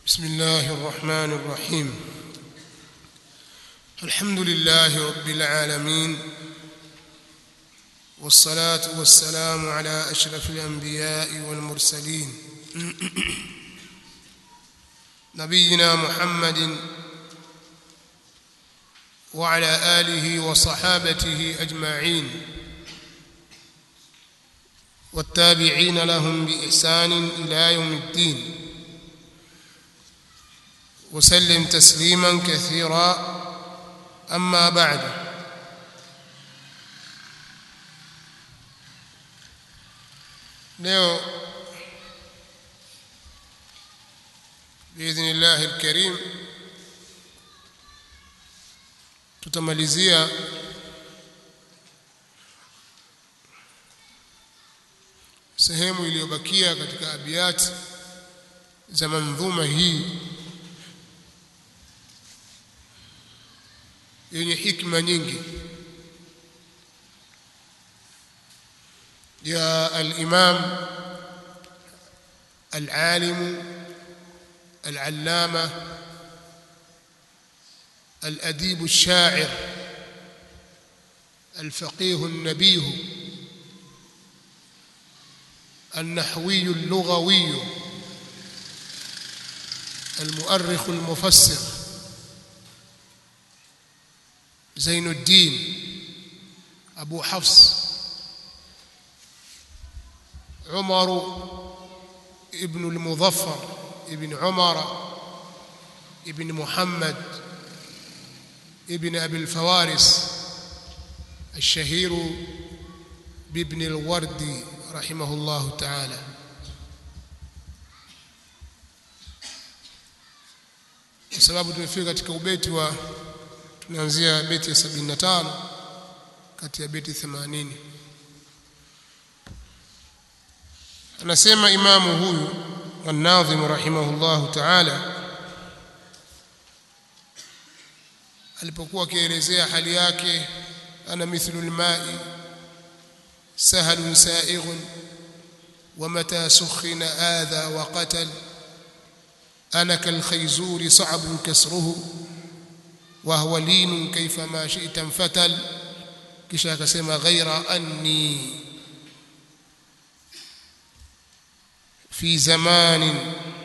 بسم الله الرحمن الرحيم الحمد لله رب العالمين والصلاة والسلام على أشرف الأنبياء والمرسلين نبينا محمد وعلى آله وصحابته أجمعين والتابعين لهم بإحسان إلى يوم الدين وسلم تسليما كثيرا أما بعد leo باذن الله الكريم tutamalizia sehemu iliyobakia katika abiyati za mandhuma hii yenye hikma nyingi ya al-Imam al-Alim al-Allama الأديب الشاعر الفقيه النبيه النحوي اللغوي المؤرخ المفسر زين الدين أبو حفص عمر ابن المظفر ابن عمر ابن محمد ابن أبي الفوارس الشهير بابن الورد رحمه الله تعالى kwa sababu tumefika katika ubeti wa tunaanzia beti ya 75 kati ya beti 80 anasema imamu huyu an-nadhim rahimahullah ta'ala alipokuwa akielezea hali yake ana mithlu al-ma'i sahlun sa'ighun ومتى سخن آذى وقتل أنا كالخيزور صعب كسره وهو لين كيفما شئت انفتل kisha akasema ghaira anni fi zamanin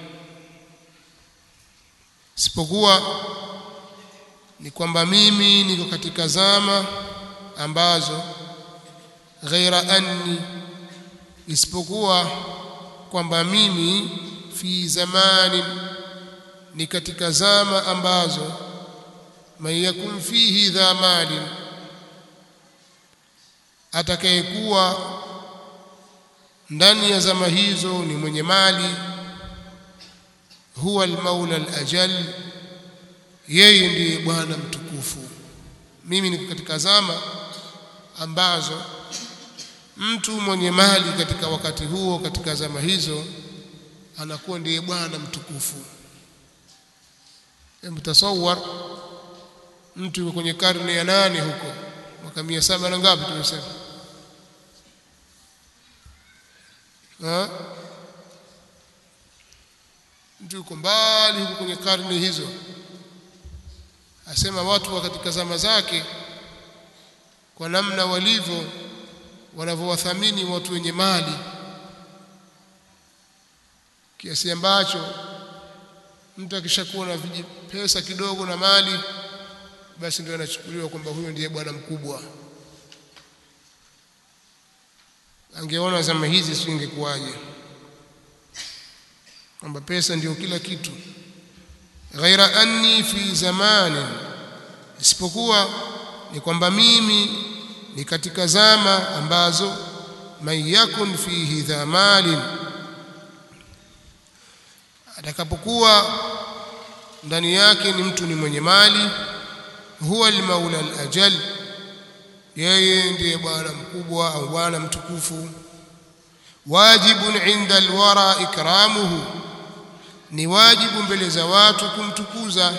sipokuwa ni kwamba mimi niko katika zama ambazo ghaira anni isipokuwa kwamba mimi fi zamanin ni katika zama ambazo man yakun fihi dha malin atakayekuwa ndani ya zama hizo ni mwenye mali huwa almaula alajal yeye ndiye bwana mtukufu mimi niko katika zama ambazo mtu mwenye mali katika wakati huo katika zama hizo anakuwa ndiye bwana mtukufu mtasawar mtu yuko kwenye karne ya nane huko mwaka mia saba na ngapi tumesema mtu yuko mbali huko kwenye karne hizo asema watu wa katika zama zake kwa namna walivyo wanavyowathamini watu wenye mali kiasi ambacho mtu akishakuwa na pesa kidogo na mali basi ndio anachukuliwa kwamba huyo ndiye bwana mkubwa angeona zama hizi si ingekuwaje kwamba pesa ndio kila kitu ghaira anni fi zamanin isipokuwa ni kwamba mimi ni katika zama ambazo man yakun fihi dha malin atakapokuwa ndani yake ni mtu ni mwenye mali huwa almaula alajal yeye ndiye bwana mkubwa au bwana mtukufu wajibun inda alwara ikramuhu ni wajibu mbele za watu kumtukuza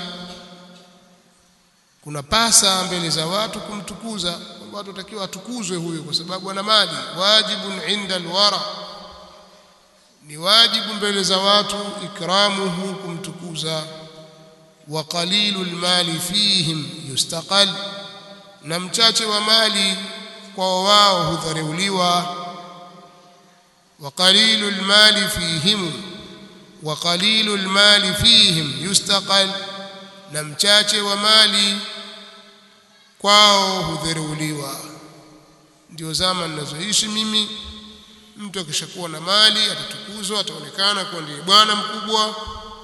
kuna pasa mbele za watu kumtukuza watu watakiwa atukuzwe huyo kwa sababu ana mali wajibun inda alwara ni wajibu mbele za watu ikramuhu kumtukuza wa qalilul mali fihim yustaqal na mchache wa mali kwa wao hudharauliwa wa qalilul mali fihim wa qalilul mali fihim yustaqal na mchache wa mali kwao hudharauliwa ndio zama ninazoishi mimi mtu akishakuwa na mali atatukuzwa ataonekana kuwa ndiye bwana mkubwa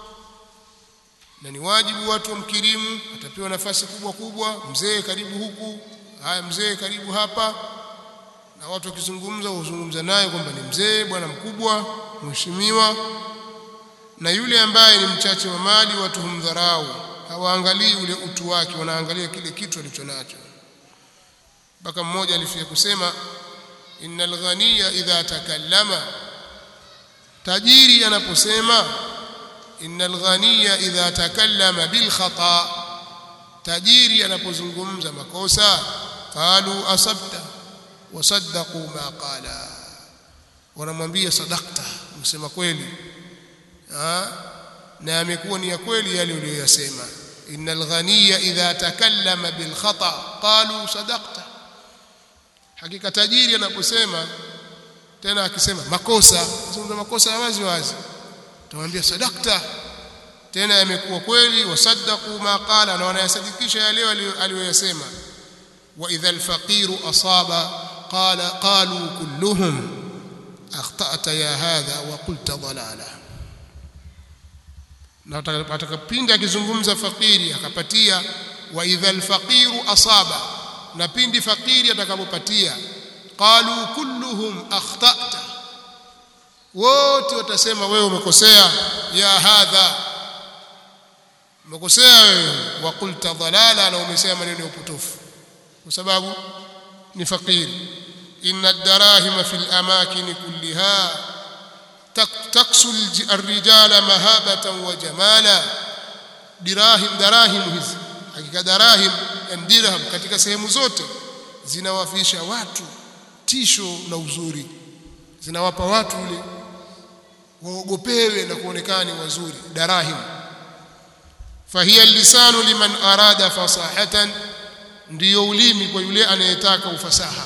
na ni wajibu watu wamkirimu atapewa nafasi kubwa kubwa mzee karibu huku haya mzee karibu hapa na watu wakizungumza huzungumza naye kwamba ni mzee bwana mkubwa mheshimiwa na yule ambaye ni mchache wa mali watu humdharau hawaangalii ule utu wake wanaangalia kile kitu alichonacho mpaka mmoja alifia kusema innal ghaniya idha takallama tajiri anaposema innal ghaniya idha takallama bil khata tajiri anapozungumza makosa qalu asabta wasaddaqu ma qala wanamwambia sadaqta msema kweli na amekuwa ni ya kweli yale uliyoyasema innal ghaniya idha takallama bil khata qalu sadaqta hakika tajiri anaposema tena akisema makosa zungumza makosa ya wazi wazi tumwambia sadakta tena yamekuwa kweli wasaddaqu ma qala na wanayasadikisha yale aliyoyasema wa idha alfaqiru asaba qala qalu kulluhum akhta'ta ya hadha wa qulta dalala na atakapindi akizungumza fakiri akapatia wa idha alfaqiru asaba na pindi fakiri atakapopatia qalu kulluhum akhta'ta wote watasema wewe umekosea ya hadha umekosea wewe wa qulta dalala na umesema maneno ya upotofu kwa sababu ni fakiri inna ad-darahima fil amakin kulliha taksu ar-rijala mahabatan wa jamala dirahim darahim hizi hakika darahim dirham katika sehemu zote zinawafisha watu tisho na uzuri zinawapa watu ule waogopewe na kuonekana ni wazuri darahim fahiya lisanu liman arada fasahatan ndiyo ulimi kwa yule anayetaka ufasaha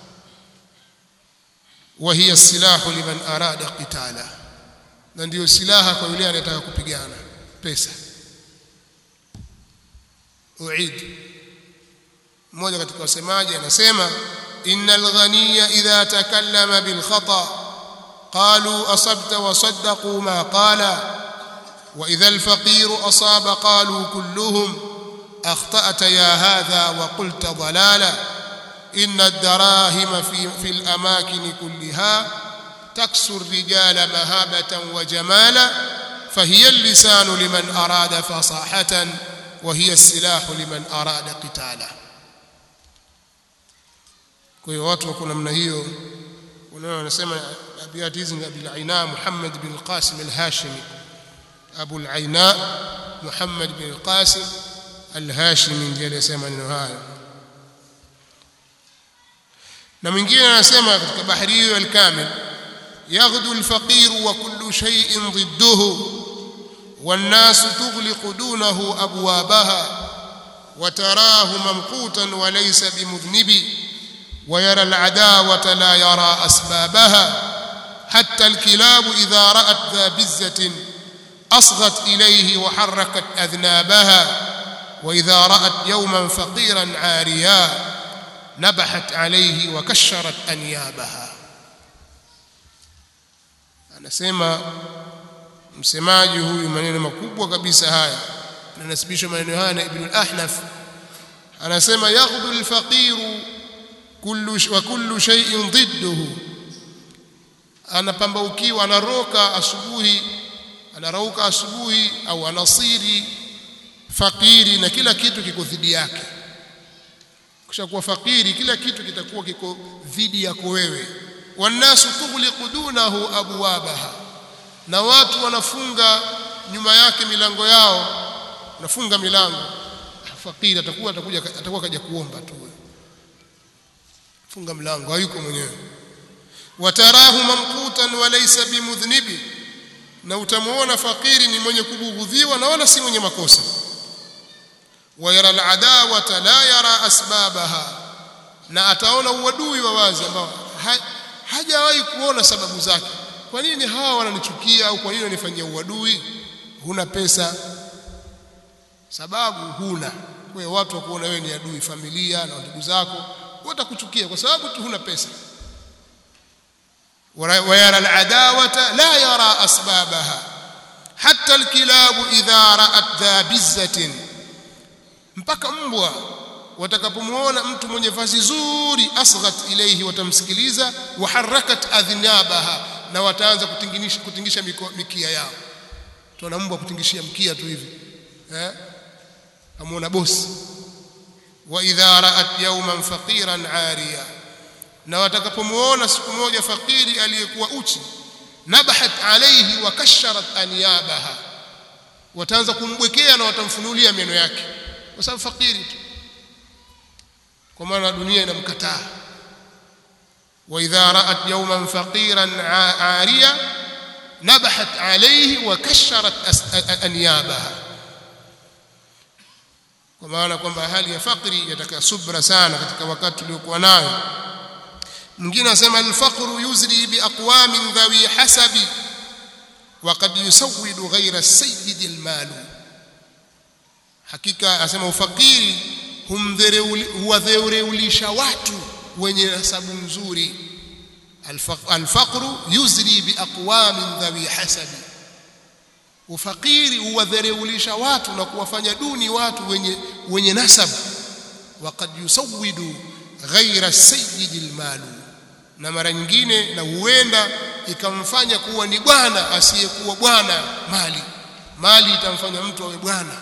wa hiya silahu liman arada qitala na ndiyo silaha kwa yule anayetaka kupigana pesa uid mmoja katika wasemaji anasema innal ghaniya idha takallama bil khata qalu asabta wa saddaqu ma qala wa idha al faqir asaba qalu kulluhum akhta'ta ya hadha wa qulta dalala inna ad-darahima fi fi al amakin kulliha taksu ar-rijala mahabatan wa jamala fahiya al-lisanu liman arada fasahatan وهي السلاح لمن أراد قتاله kwa hiyo watu wako namna hiyo unaona wanasema abiyati hizi ni Abil Aina Muhammad bin Qasim al-Hashimi Abu al-Aina Muhammad bin Qasim al-Hashimi ndiye aliyesema neno hayo na mwingine anasema katika bahari hiyo al-Kamil yaghdu al-faqir wa kullu shay'in ضده والناس تغلق دونه أبوابها وتراه ممقوتا وليس بمذنب ويرى العداوة لا يرى أسبابها حتى الكلاب إذا رأت ذا بزة أصغت إليه وحركت أذنابها وإذا رأت يوما فقيرا عاريا نبحت عليه وكشرت أنيابها أنا سيما msemaji huyu maneno makubwa kabisa haya nanasibisha maneno haya na Ibn al-Ahnaf anasema yaghdu al-faqiru kullu wa kullu shay'in ضده anapambaukiwa anaroka asubuhi anarauka asubuhi au anasiri fakiri na kila kitu kiko dhidi yake kisha kuwa fakiri kila kitu kitakuwa kiko dhidi yako wewe wanasu tughliqu dunahu abwabaha na watu wanafunga nyuma yake milango yao nafunga milango fakiri atakuwa atakuja atakuwa kaja kuomba tu funga mlango hayuko mwenyewe watarahu mamqutan wa laysa bimudhnibi na utamuona fakiri ni mwenye kubughudhiwa na wala si mwenye makosa wayara aladawata la yara asbabaha na ataona uadui wa wazi ambao ha, hajawahi kuona sababu zake kwa nini hawa wananichukia au kwa nini wanifanyia uadui huna pesa sababu huna kwa hiyo watu wakuona wewe ni adui familia na ndugu zako watakuchukia kwa sababu tu huna pesa ويرى العداوة لا يرى أسبابها حتى الكلاب إذا رأت ذا بزة mpaka mbwa watakapomuona mtu mwenye vazi zuri asghat ilayhi watamsikiliza waharakat adhnabaha na wataanza kutingisha kutingisha mikia yao tuna mbwa kutingishia mkia tu hivi eh amuona bosi wa idha ra'at yawman faqiran 'ariya na watakapomuona siku moja fakiri aliyekuwa uchi nabahat alayhi wa kasharat anyabaha wataanza kumbwekea na watamfunulia meno yake kwa sababu fakiri tu kwa maana dunia inamkataa wa idha ra'at yawman faqiran 'ariya nabahat alayhi wa kasharat anyabaha kwa maana kwamba hali ya fakiri yataka subra sana katika wakati uliokuwa nayo mwingine anasema alfaqru yuzri biaqwamin dhawi hasabi wa qad yusawwidu ghayra sayyid almal hakika anasema ufakiri huwadheulisha watu wenye nasabu nzuri alfaqru yuzri biaqwamin dhawi hasabi ufakiri huwadheulisha watu na kuwafanya duni watu wenye wenye nasab wa qad yusawwidu ghayra sayyid almal na mara nyingine na huenda ikamfanya kuwa ni bwana asiyekuwa bwana mali mali itamfanya mtu awe bwana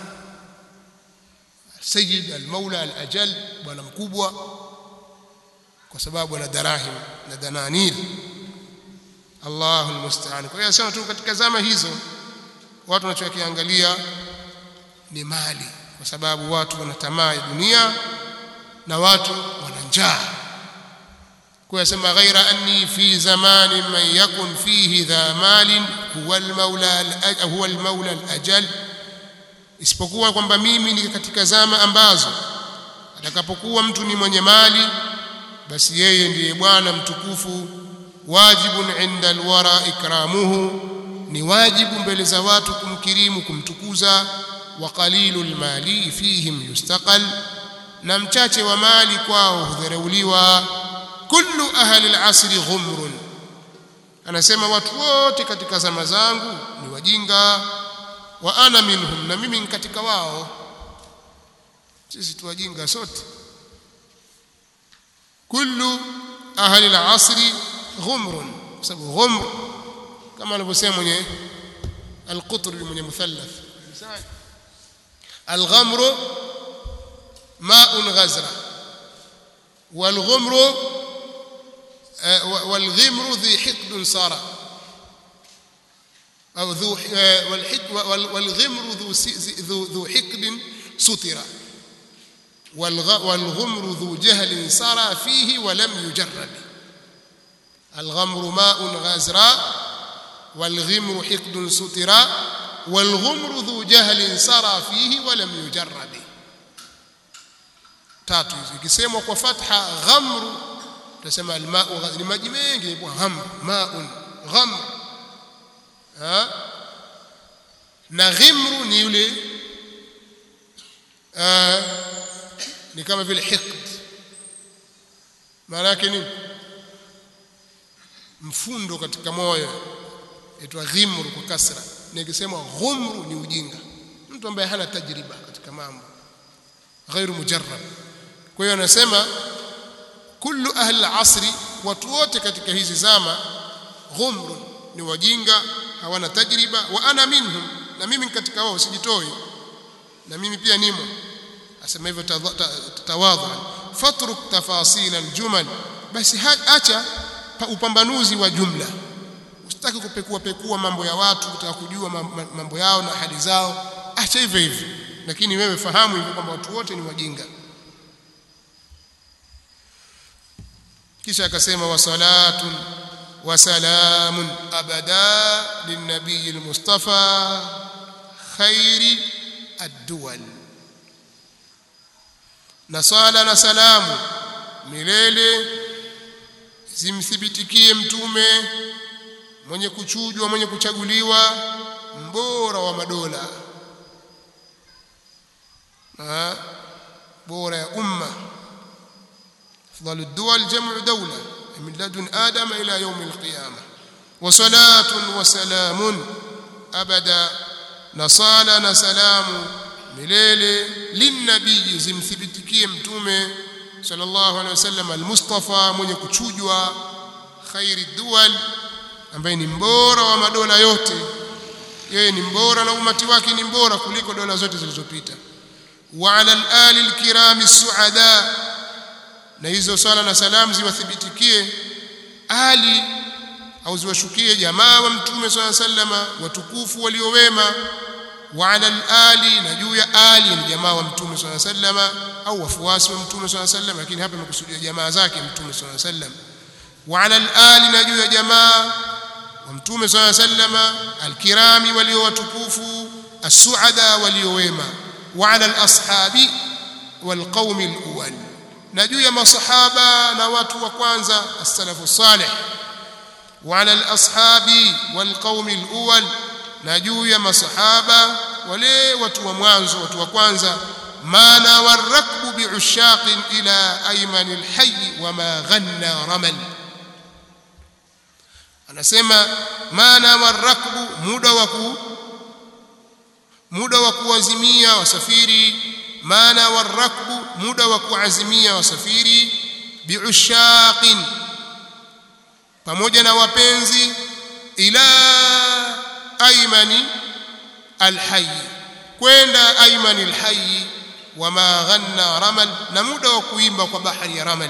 sayyid almaula alajal bwana mkubwa kwa sababu ana darahim na dananir Allahu almusta'an kwa hiyo sema tu katika zama hizo watu wanachokiangalia ni mali kwa sababu watu wana tamaa ya dunia na watu wana njaa kuyasema ghaira anni fi zamanin man yakun fihi dha malin huwa almaula huwa almaula alajal isipokuwa kwamba mimi ni katika zama ambazo atakapokuwa mtu ni mwenye mali basi yeye ndiye bwana mtukufu wajibun inda alwara ikramuhu ni wajibu mbele za watu kumkirimu kumtukuza wa qalilul mali fihim yustaqal na mchache wa mali kwao hudharauliwa kullu ahli al-asri ghumrun anasema watu wote katika zama zangu ni wajinga wa ana minhum na mimi ni katika wao sisi tu wajinga sote kullu ahli al-asri ghumrun sababu ghumr kama anavyosema mwenye al-qutr mwenye muthallath al-ghamru ma'un ghazra wal-ghumru والغمر ذي حقد صار أو ذو والغمر ذو ذو ذو حقد ستر والغمر ذو جهل سرى فيه ولم يجرب الغمر ماء غازراء والغمر حقد ستر والغمر ذو جهل سرى فيه ولم يجرب tatu hizo ikisemwa kwa fatha ghamru tunasema almau ni maji mengi kwa ghamr maun ghamr ha na ghimru ni yule ni kama vile hiqd maana yake ni mfundo katika moyo itwa ghimru kwa kasra na ikisema ghumru ni ujinga mtu ambaye hana tajriba katika mambo ghairu mujarrab kwa hiyo anasema kullu ahli al-asri watu wote katika hizi zama ghumrun ni wajinga hawana tajriba wa ana minhum na mimi katika wao sijitoi na mimi pia nimo asema hivyo tawadhu fatruk tafasil aljumal basi acha upambanuzi wa jumla usitaki kupekua pekua mambo ya watu kutaka kujua mambo yao na hali zao acha hivyo hivyo lakini wewe fahamu hivyo kwamba watu wote ni wajinga kisha akasema wa salatun وسلام أبدا للنبي المصطفى خير الدول نصال نسلام milele zimthibitikie mtume mwenye kuchujwa mwenye kuchaguliwa mbora wa madola ha? bora ya umma afdalu dual jamu dawla min ladun adam ila yawm alqiyamah wa salatun wa salamun abada na sala na salamu milele linnabii zimthibitikie mtume sallallahu alaihi wasallam almustafa mwenye kuchujwa khairi dual ambaye ni mbora wa madola yote yeye ni mbora na umati wake ni mbora kuliko dola zote zilizopita wa ala al-ali al-kiram as-suada na hizo swala na salamu ziwathibitikie ali au ziwashukie jamaa wa mtume swalla sallama watukufu waliowema wa ala al-ali na juu ya ali ni jamaa wa mtume swalla sallama au wafuasi wa mtume swalla sallama lakini hapa imekusudia jamaa zake mtume swalla sallam wa ala al-ali na juu ya jamaa wa mtume swalla sallama al-kirami walio watukufu as-suada waliowema wa ala al-ashabi wal qaumi al-awwal na juu ya masahaba na watu wa kwanza as-salafu salih wa ala al-ashabi wal qaumi al-awwal na juu ya masahaba wale watu wa mwanzo watu wa kwanza mana warakbu biushaqin ila ayman alhayy wama ghanna ramal anasema mana warakbu muda wa ku muda wa kuazimia wasafiri mana warakbu muda wa kuazimia wasafiri biushaqin pamoja na wapenzi ila aymani alhayy kwenda aymani alhayy wama ghanna ramal na muda wa kuimba kwa bahari ya ramal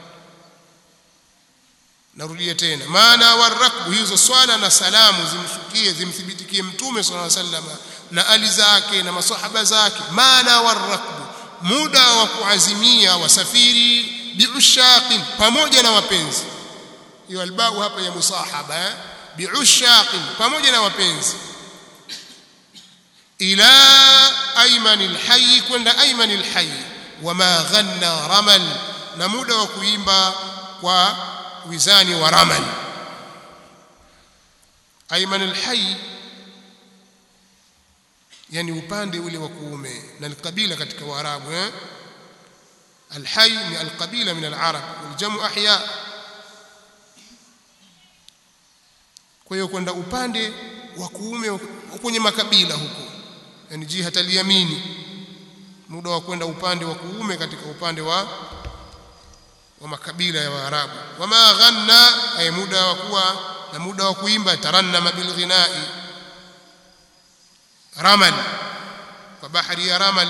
narudia tena maana warakbu hizo swala na salamu zimshukie zimthibitikie mtume sallallahu alaihi wasallam na ali zake na masahaba zake maana warakbu muda wa kuazimia wasafiri biushaqin pamoja na wapenzi hiyo albau hapa ya musahaba eh? biushaqin pamoja na wapenzi ila aymanil hayy kwenda aymanil hayy wama ghanna ramal na muda wa kuimba kwa wizani wa ramal aymanil hayy yani upande ule wa kuume na kabila katika waarabu eh alhayy ni alqabila min alarab waljamu ahya kwa hiyo kwenda upande wa kuume kwenye makabila huko yani jihat al-yamini muda wa kwenda upande wa kuume katika upande wa wa makabila ya Waarabu wama ghanna ay muda wa kuwa na muda wa kuimba tarannama bil ghinai ramal kwa bahari ya ramal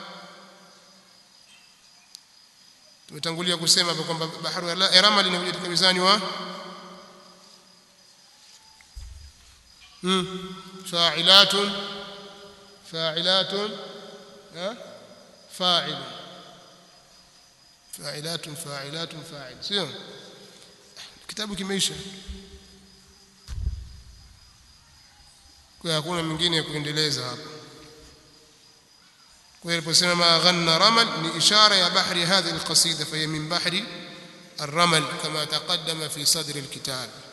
tumetangulia kusema kwamba bahari ya ramal inakuja katika mizani wa فاعلات فاعلات فاعل فاعلات فاعلات فاعل sio kitabu kimeisha kwa hakuna mwingine ya kuendeleza hapa kwa hiyo aliposema ma ghanna ramal ni ishara ya bahri hadhihi alqasida fa min bahri الرمل كما تقدم في صدر الكتاب